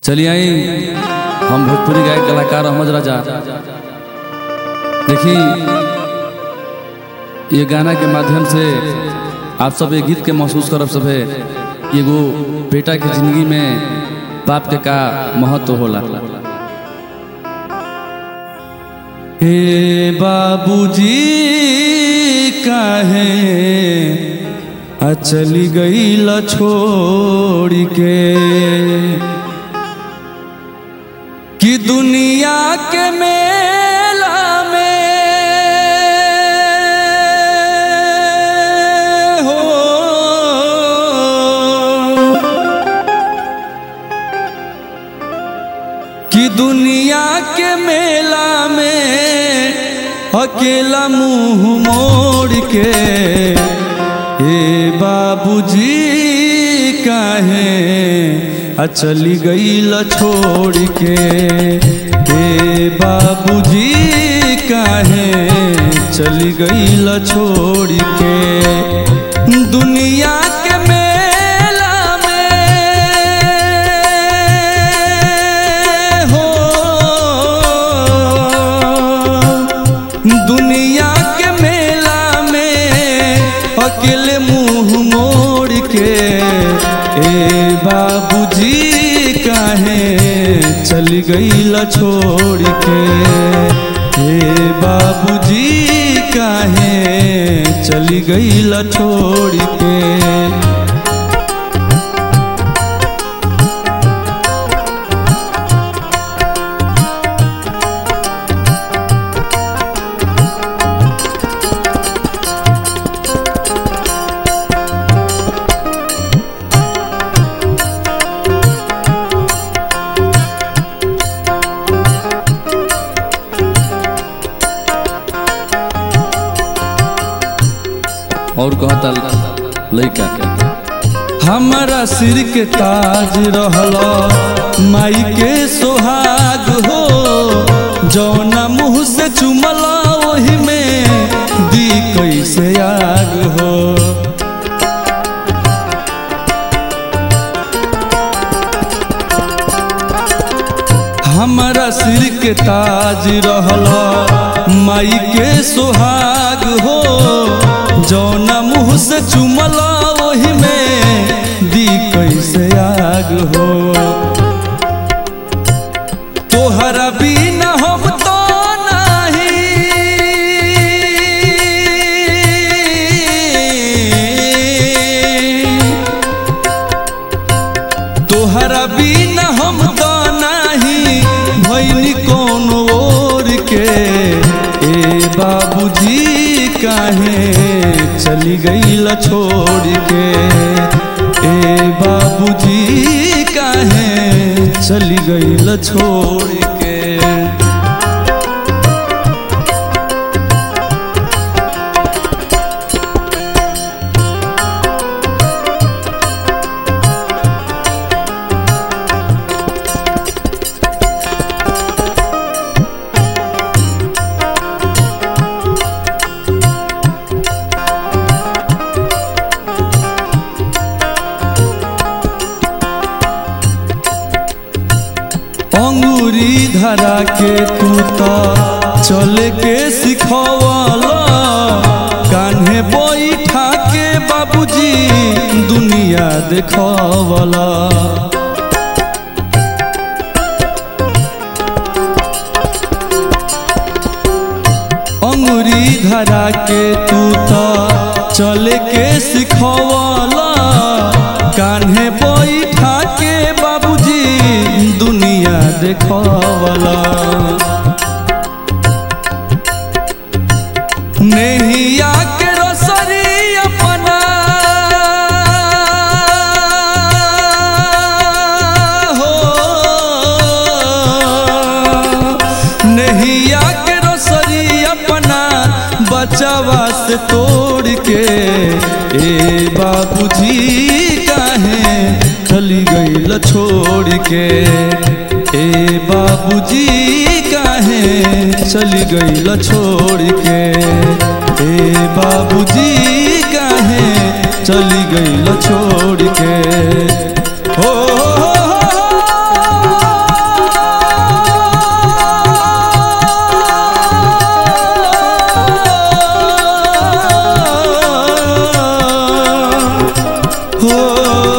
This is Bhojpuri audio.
चलिए आई हम भोजपुरी गायक कलाकार अहमद राजा देखी ये गाना के माध्यम से आप सब ये गीत के महसूस करब सब है एगो बेटा के जिंदगी में बाप के का महत्व होला हे बाबूजी काहे आ चली गई छोड़ के कि दुनिया के मेला में हो कि दुनिया के मेला में अकेला मुंह मोड़ के हे बाबूजी काहे आ चली गई छोड़ के हे बाबूजी काहे चली गई छोड़ के दुनिया के मेला में हो दुनिया के मेला में अकेले मुंह मोड़ के ए बाबूजी काहे चली गई छोड़ के हे बाबूजी काहे चली गई छोड़ के और कहता लइका हमारा सिर के ताज रहला माई के सोहाग हो जौना मुंह से चुमला वही में दी कैसे आग हो हमारा सिर के ताज रहला माई के सोहाग हो जौना मुंह से चुमला वही में दी कैसे आग हो तोहरा बिना हम तो नहीं तोहरा बिना हम तो नहीं भैनी कौन ओर के ए बाबूजी काहे चली गई छोड़ के ए बाबूजी काहे चली गई छोड़ के अंगूरी धरा के तू तो चले के सिखवाला कान्हे बैठा के बाबूजी दुनिया देखवाला अंगूरी धरा के तू तो चले के सिखवाला कान्हे बैठा के बाबूजी दुनिया देखवाला नैया के रोसरी अपना हो नैया के रोसरी अपना बचावा से तोड़ के ए बाबूजी काहे चली गई छोड़ के ए बाबूजी काहे चली गई छोड़ के ए बाबूजी काहे चली गई छोड़ के हो, हो, हो, हो, हो